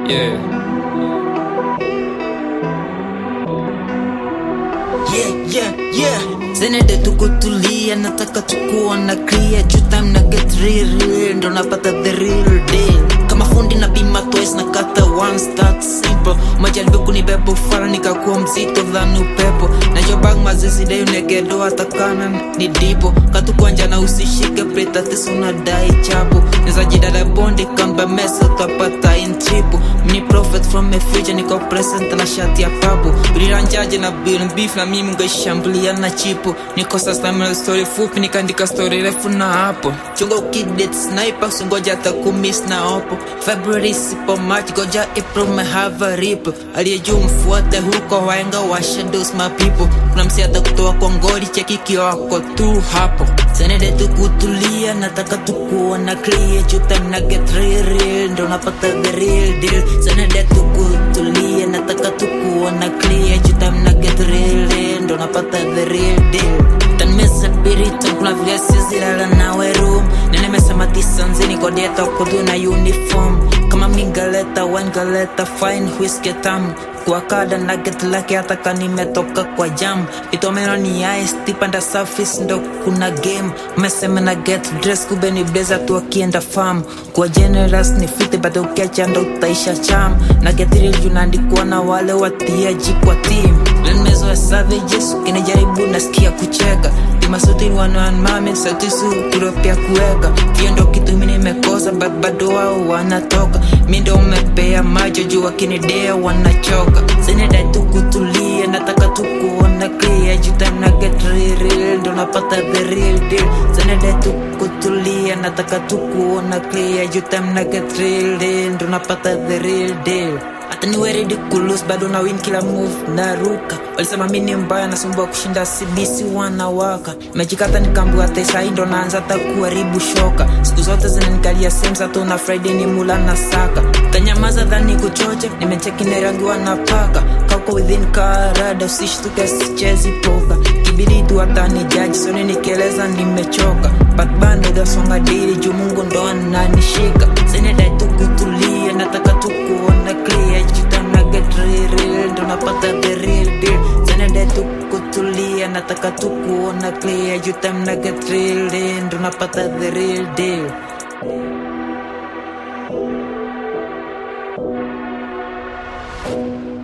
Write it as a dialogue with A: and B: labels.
A: Yeah.
B: Yeah, yeah, yeah. Zenede tukutulia, nataka tukuona clear juu time na get real, real ndo napata the real deal. Kama fundi na bima twice na kata one start simple. Majaribu kunibeba ufala nikakuwa mzito than upepo. Na your bag mazizi dai unegedo atakana ni dipo. Katukwanja na usishike plate atis unadai chapo. Neza jidada bondi kamba mesa utapata in triple. Mini prophet from a future niko present na shati ya papo. Uliranjaje na bill beef na mimi ngeshambulia na chipo. Niko sasa na story fupi nikaandika story refu na hapo. Chunga ukidate sniper usingoja hata kumiss na opo. February sipo March goja April me have a rip. Aliyejuu mfuate huko waenga wa shadows my people. Kuna msi hata kutoa kwa ngori cheki kiwako tu hapo. Senede tukutulia nataka tukuona clear juu time na get real real ndo napata the real deal. Senede tukutulia nataka tukuona clear juu time na get real real ndo napata the real deal. Tanmesa pirita kuna vile sizilala nawe room Ninemesema tisanzini kwa dieta kudu na uniform Kama mingaleta wine galeta fine whiskey tamu kwa kada na get lucky hata ka nimetoka kwa jam itomeno ni ice tipanda surface ndo kuna game mesema na get dress kube ni blazer tu akienda farm kwa generous ni fiti bado ukiacha ndo utaisha cham na get real junaandikwa na wale watiaji kwa team lemezo ya savages ukinijaribu nasikia kucheka timasuti wanaanmame sautisu turopia kuweka pia ndo kitu mi nimekosa but bado wao wanatoka mi ndo umepea macho juu wakinidea wanachoka zinedai tukutulia nataka tukuona clear juu time na get real, real ndo napata the real deal zinedai tukutulia nataka tukuona clear juu time na get real, real ndo napata the real deal hata niwe ridiculous bado na win kila move naruka walisema mi ni mbaya nasumbua kushinda cbc wanawaka mejikata nikambua tesai ndo naanza hata kuharibu shoka siku zote zinanikalia semsa tu na friday ni mula na saka tanyamaza dhani kuchoche nimecheki nerangiwa na paka kako within karada usishtuke sichezi poka kibidi tu hata ni jaji soni nikieleza nimechoka but bando dasonga dili juu mungu ndo ananishika zinedai tukutulia nataka tukuona clear jitana get real, real ndo napata the real deal zinedai tukutulia nataka tukuona clear jutamna get real, real ndo napata the real deal
C: thank you